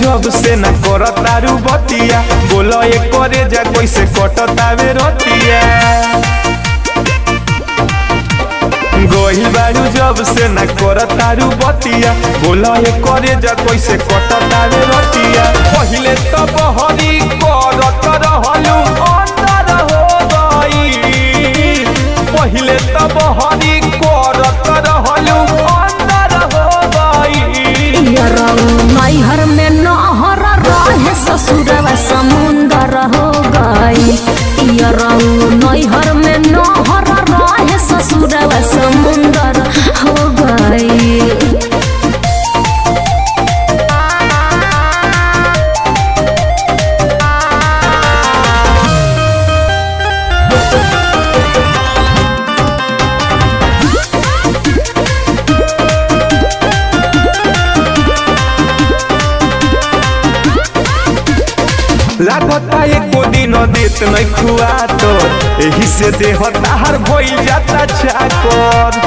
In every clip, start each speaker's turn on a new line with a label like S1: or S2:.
S1: जब से न करतारू बतिया बोलो ये करे जा कैसे कटतावे रतिया गोही बारू जब से न करतारू बतिया बोलो ये करे जा कैसे कटतावे रतिया पहिले तो बहरी करत रहलू अंदर हो गई पहिले तो बहरी करत रहलू अंदर हो गई
S2: नैहर में नहर रहे ससुरवा समुंदर हो गई नैहर में नहर रहे ससुरवा समुंदर हो गई
S1: लागता एको दिन देत नहीं खुआ तो एही से देह ताहर भइल जाता चाकर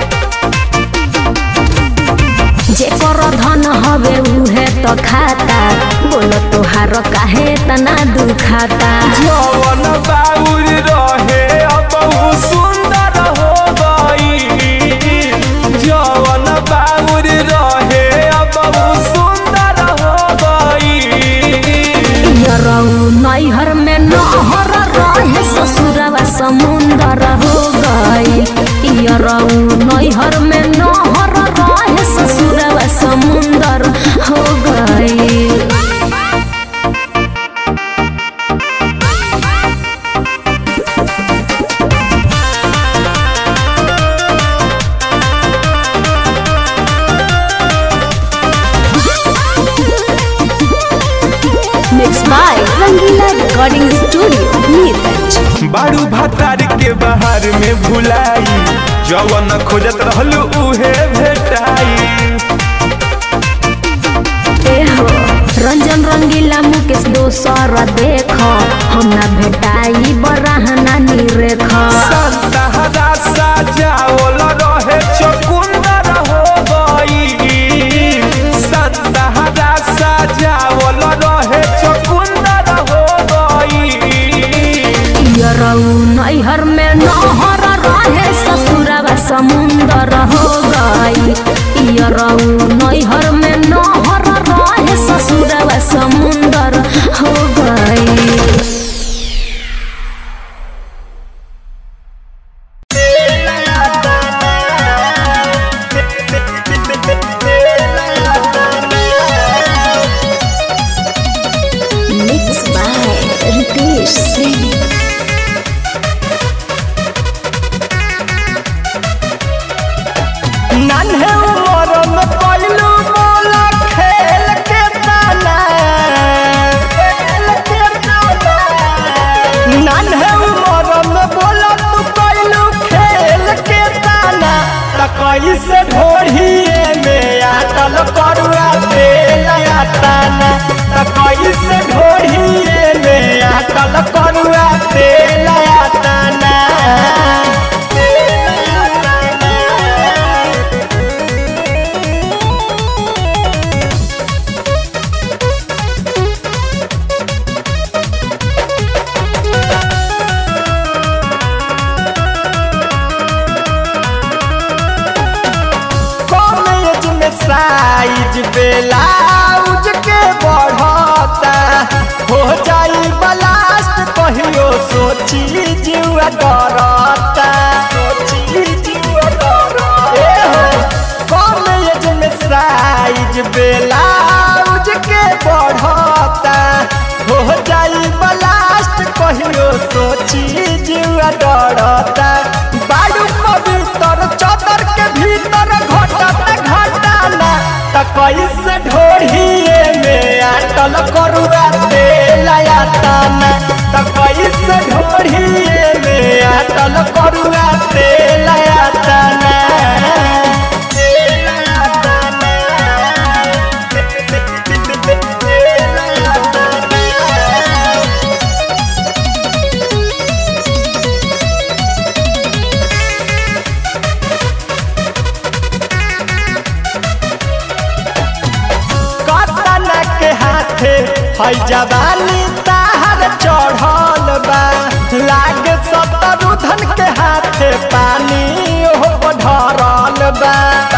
S2: जेकर धन हवे उहे तो खाता बोलो तोहार काहे तना दुखाता
S1: जवन बाउर रहे अब उ सुंदर हो गई जवन बाउर रहे अब उ सुंदर हो गई
S2: यरऊ नैहर में नहर रहे ससुरवा समुंदर हो गई यरऊ नैहर में नहर रहे ससुरवा समुंदर हो गई Mixed by Rangila Recording Studio, Neeraj.
S1: बारू भातार के बाहर में भुलाई जवन खोजत रहलू उहे भेटाई
S2: एहो रंजन रंगीला मुकेश दोसर देख हम ना भेटाई बराहना निरेख
S1: संतहरा साजावल रहे चकुंदर हो गई संतहरा साजावल रहे चकुंदर हो गई
S2: यरऊ नैहर में नहर रहे ससुरवा समुंदर हो गई यरऊ नैहर में नहर रहे ससुरवा समुंदर हो गई Mixed by Ritesh Singh.
S1: नन्हे उमर में पहलू मोला खेल के ताना खेल के ताना नन्हे उमर में बोला तू पहलू खेल के ताना त कैसे ढोढ़िए में आटल करुआ तेल आताना त कैसे ढोढ़िए में आटल करुआ तेल आताना कॉलेज में साइज ब्लाउज के बढ़ता हो जाई ब्लास्ट कहियो सोची जीवा डरता सोची जीवा डरता कॉलेज में साइज ब्लाउज के बढ़ता हो जाई ब्लास्ट कहियो सोची जीवा डरता बाडू पवित्र चदर के भीतर घटता घटाना त कैसे ढोढ़िए में आटल करुआ तेल आताना त कैसे ढोढ़िए में आटल करुआ तेल आताना तेल आताना तेल आताना कतना के हाथ
S3: है जवानी ताहर चढ़ल बा लागे सतरु धन के हाथे पानी ओहो ढरल बा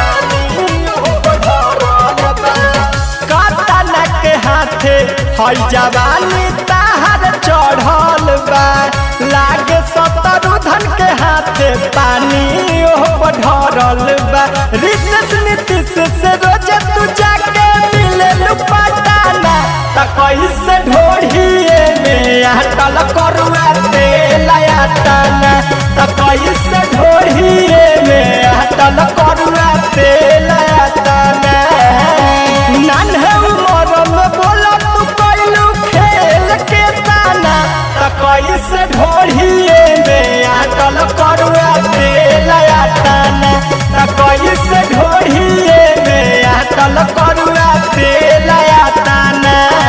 S3: काटन के हाथे है जवानी ताहर चढ़ल बा लागे सतरु धन के हाथे पानी ओहो ढरल बा रितेश नीतीश से रोज तू जाके मिले लुपाटाना त कैसे ढोढ़िए में अटल करुआ तेल आटाना त कैसे ढोढ़िए में अटल करुआ तेल आटाना नन्हे उमर में बोला तू कैलू खेल के ताना त कैसे ढोढ़िए में अटल करुआ तेल आटाना त कैसे ढोढ़िए में अटल करुआ तेल आटाना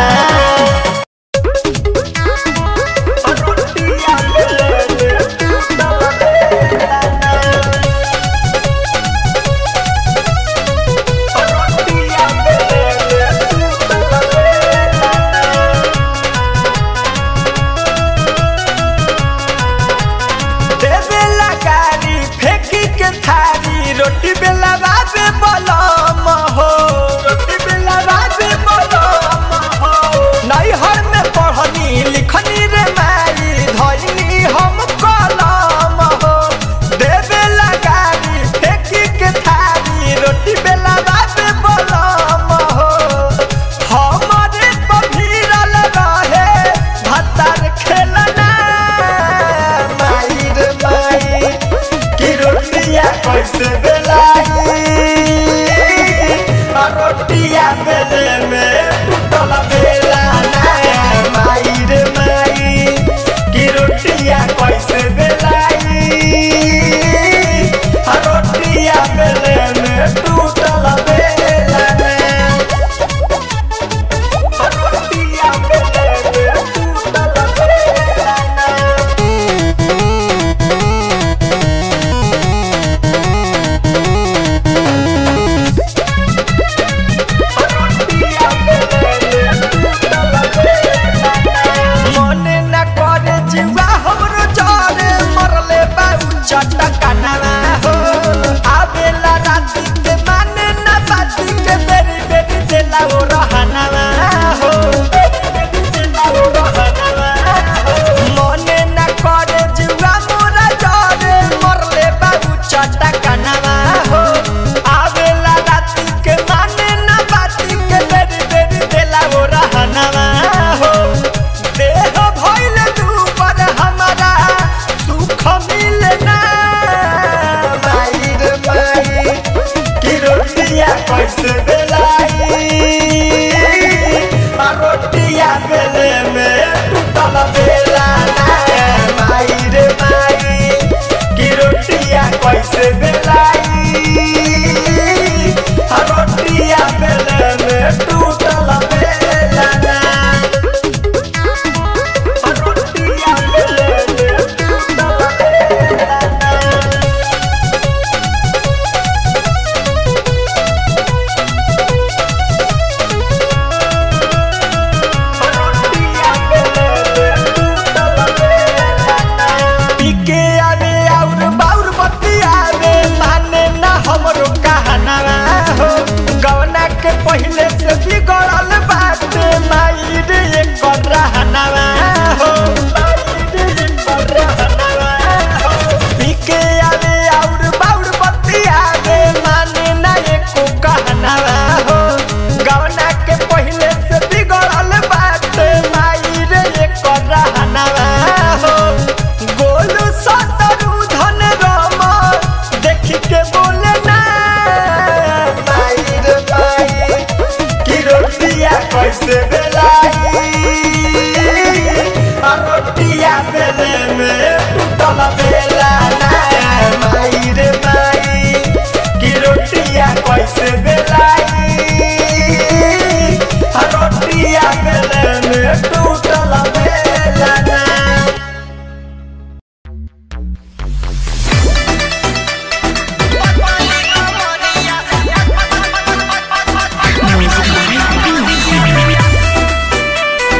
S3: देवेला गाड़ी फेंकी के थारी रोटी बेला बाबे बलम हो रोटी बेला बाबे बलम हो नैहर में पढ़नी लिखनी रे माई धैनी हम कलम हो देवेला गाड़ी फेंकी के थारी रोटी बेला बाबे बलम हो हमारे पभीरल रहे भत्तर खेलना माई रे माई कि रोटिया कैसे बेलाई आ रोटिया बेले में टूटल बेला ना माई रे माई कि रोटिया कैसे बेलाई आ रोटिया बेले में टूटल बेला ना आ रोटिया बेले में टूटल बेला ना मने न करे जीवा हमरो जाने मरले बाऊ चटकनवा हो आवेला राती के माने न बाती के बेरी बेरी देला ओ रहनवा हो मने न करे जीवा मोरा जाने मरले बाऊ चटकनवा हो आवेला राती के माने न बाती के बेरी बेरी देला ओ रहनवा हो देह भइल दुपर हमारा सुख मिलना माई रे माई कि रोटिया कैसे बेलाई आ रोटिया बेले में टूटल बेला ना माई रे माई कि रोटिया कैसे बेलाई आ रोटिया बेले में टूटल बेला ना रोटिया बेले में टूटल बेला ना पीके आवे और बाउर बत्ती आवे माने ना हमरो कहनावा हो गवना के पहले से बिगड़ल बाटे माई रे एकर रहनावा हो पीके आवे और बाउर बत्ती आवे माने ना एको कहनावा हो गवना के पहले से बिगड़ल बाटे माई रे एकर रहनावा हो गोलू सतरु धन राम देख के बोले ना माई रे माई कि रोटिया कैसे बेलाई आ रोटिया बेले में टूटल बेला ना माई रे माई कि रोटिया कैसे बेलाई आ रोटिया बेले में टूटल बेला ना
S4: Music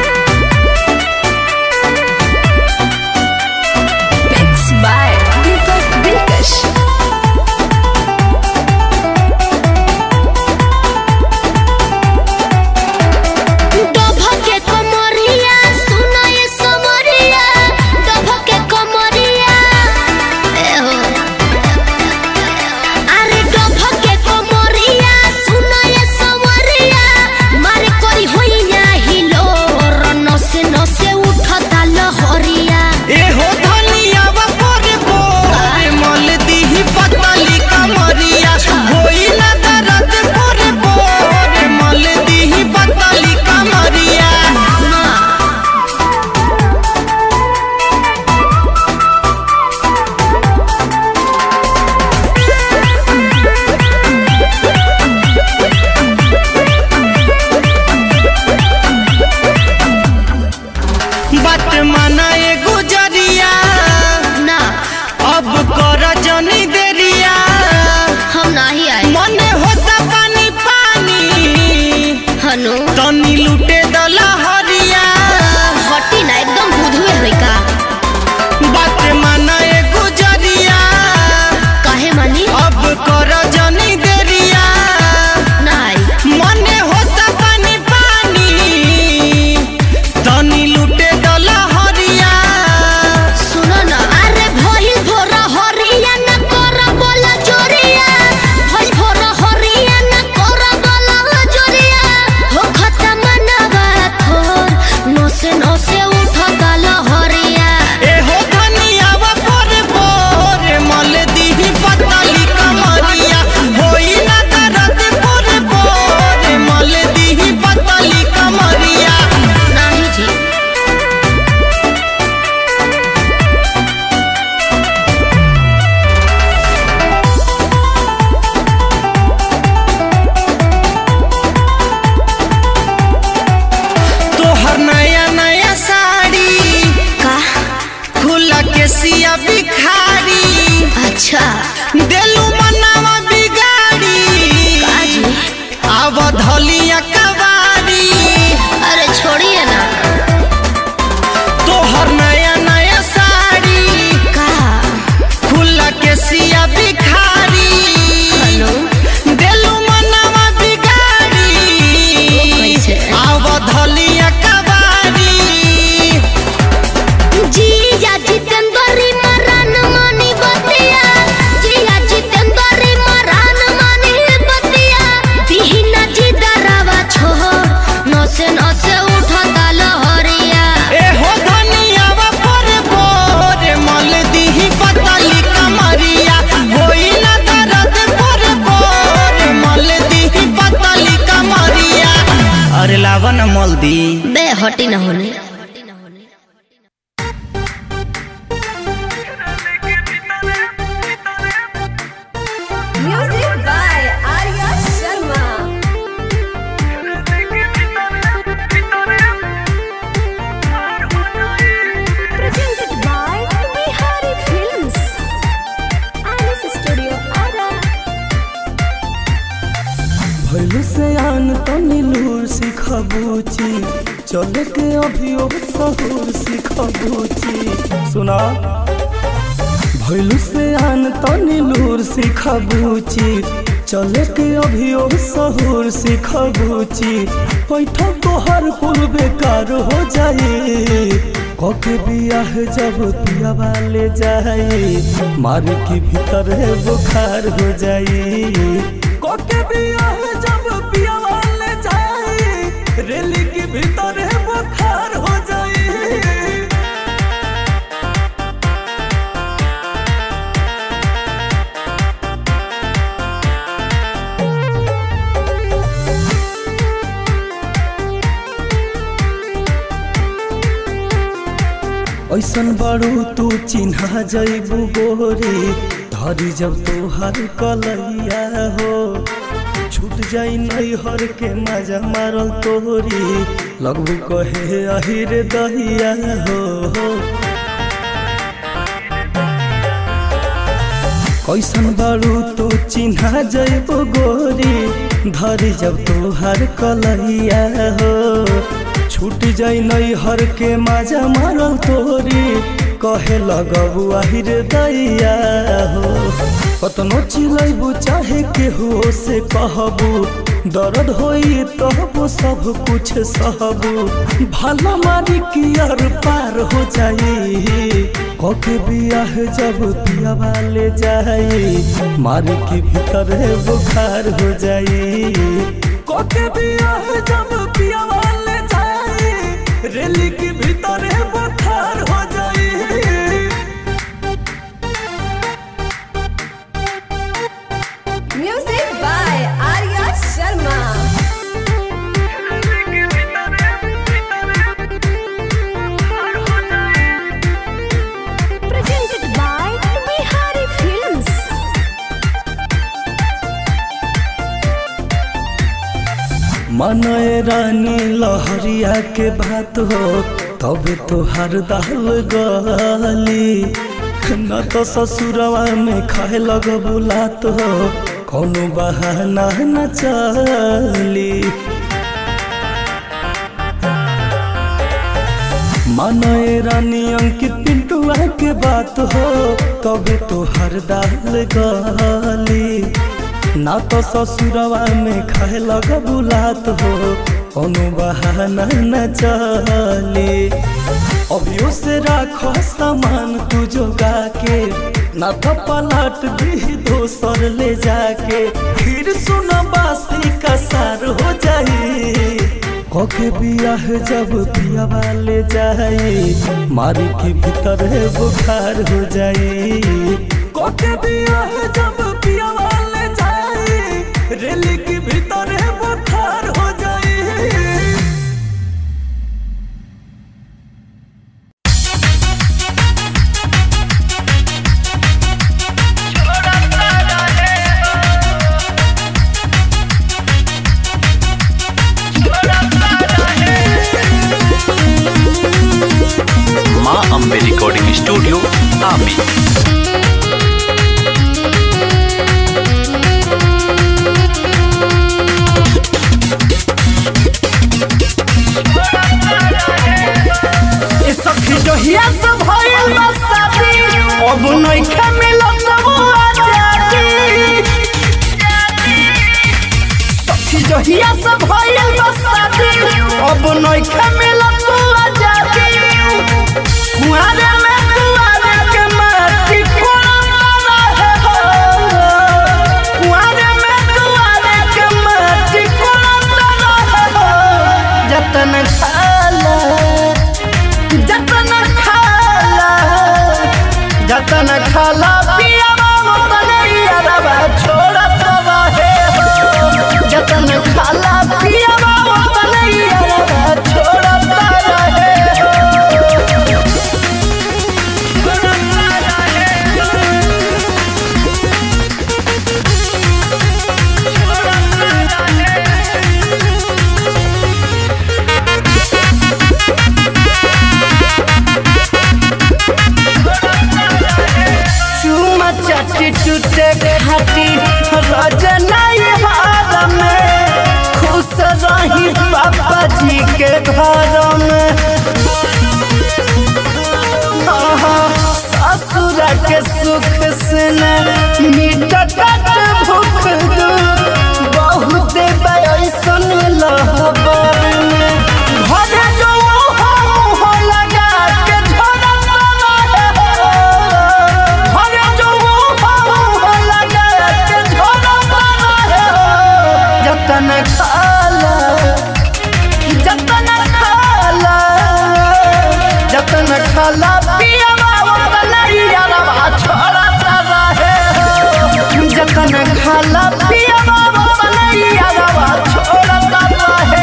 S4: हटी ना होने
S2: Music by Arya Sharma. Presented by Bihari Films. Alice Studio Ara.
S5: भैलू से आन तमिलूर सिखबूची चले के अभियो सहूर सिखबूची सुना भैलू से आन तमिलूर सिखबूची चले के अभियो सहूर सिखबूची बैठो तोहर कुल बेकार हो जाए कके बियाह जब पिया वाले जाए मार के भीतर बुखार हो जाए कोके बियाह जब पिया वाले जाए रेली के भीतर है बुखार हो जाए ऐसन बड़ू तू चिन्हा जैबू गोरी धरी जब तोहर कलैया हो छूट जाई नैहर के मजा मारल तोरी लगबू कहे अहिर दहिया हो कैसन बारू तू चिन्हा जैबो गोरी धरी जब तोहर कलैया हो छूट जाई नैहर के मजा मारल तोरी कहे लगबू आहिर दैया हो कतनो चिलैबू चाहे केहू से कहबू दर्द होई तबो सब कुछ सहबू भला मारी कियर पार हो जाई कके बियाह जब पिया वाले जाई मार के भीतर बुखार हो जाई कके बियाह जब पिया वाले जाई रेली के भीतर बुखार हो जाई
S2: Music by Arya Sharma. Presented by Bihari Films.
S5: मनय रानी लहरिया के बात हो तबे तोहार दाल गली न तो ससुरवा में खाए लग बुलात हो कोनो बहाना न चली मनय रानी अंकित पिंटुआ के बात हो तबे तोहर दाल गली ना तो ससुरवा में खाए लग बुलात हो कोनो बहाना न चले अभियो से राखो सामान तू जोगा के ना तो पलट दी दोसर ले जाके फिर सुन बासी का सार हो जाई कके बियाह जब पिया वाले जाए मारी के भीतर बुखार हो जाए कके बियाह जब पिया वाले जाए रेली के भीतर बुखार हो जाए
S6: माँ अम्बे रिकॉर्डिंग स्टूडियो आमी
S3: ए सखी जहिया से भइल बा शादी अब नइखे मिलत वो आजादी सखी जहिया से भइल बा शादी अब नइखे मिलत वो आजादी कुआरे में कुआरे के माटी कोड़ा रहे हो कुआरे में कुआरे के माटी कोड़ा रहे हो जतन खाला जतन खाला जतन खाला पिया मतन यारबा छोड़त रहे हो जतन खाला पिया मतन यारबा छोड़त रोज नहीं हार में खुश रही पापा जी के घर में आहा, ससुर के सुख से न मिटत भूख दुख बहुत बैसन लहबर में घरे जो हो लगा के झरत रहे घरे जो हो लगा के झरत रहे जतन खाला जतन खाला जतन खाला पियवा ओतन यारवा छोड़त रहे जतन खाला पियवा ओतन यारवा छोड़त रहे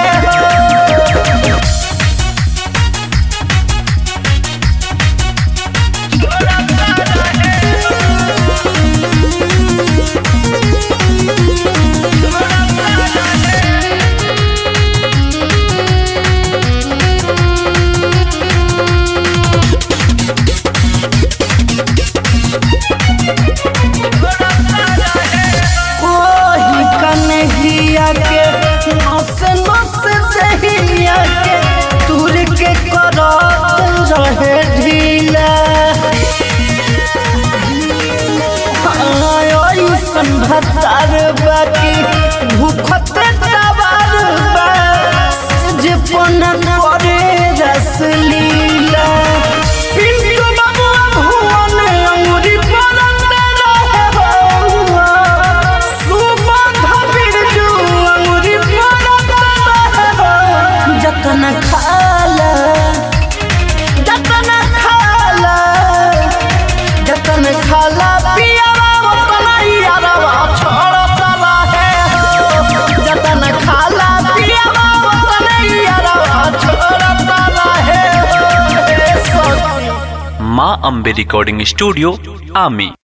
S3: ओही कन्हैया के नस नस दहिया के तुर के करत रहे ढीला ऐसन भतार बाकी भूखत तबार बा जे पन करे रस लीला पिंटू बबुआ भुवन अंगुरी परत रहे बउआ सुबह बिरजू अंगुरी परत रहे जतन खाला जतन खाला जतन खाला पियावा ओतन यारवा छोड़त रहे जतन खाला पियावा ओतन यारवा छोड़त रहे सखी
S6: माँ अम्बे रिकॉर्डिंग स्टूडियो आमी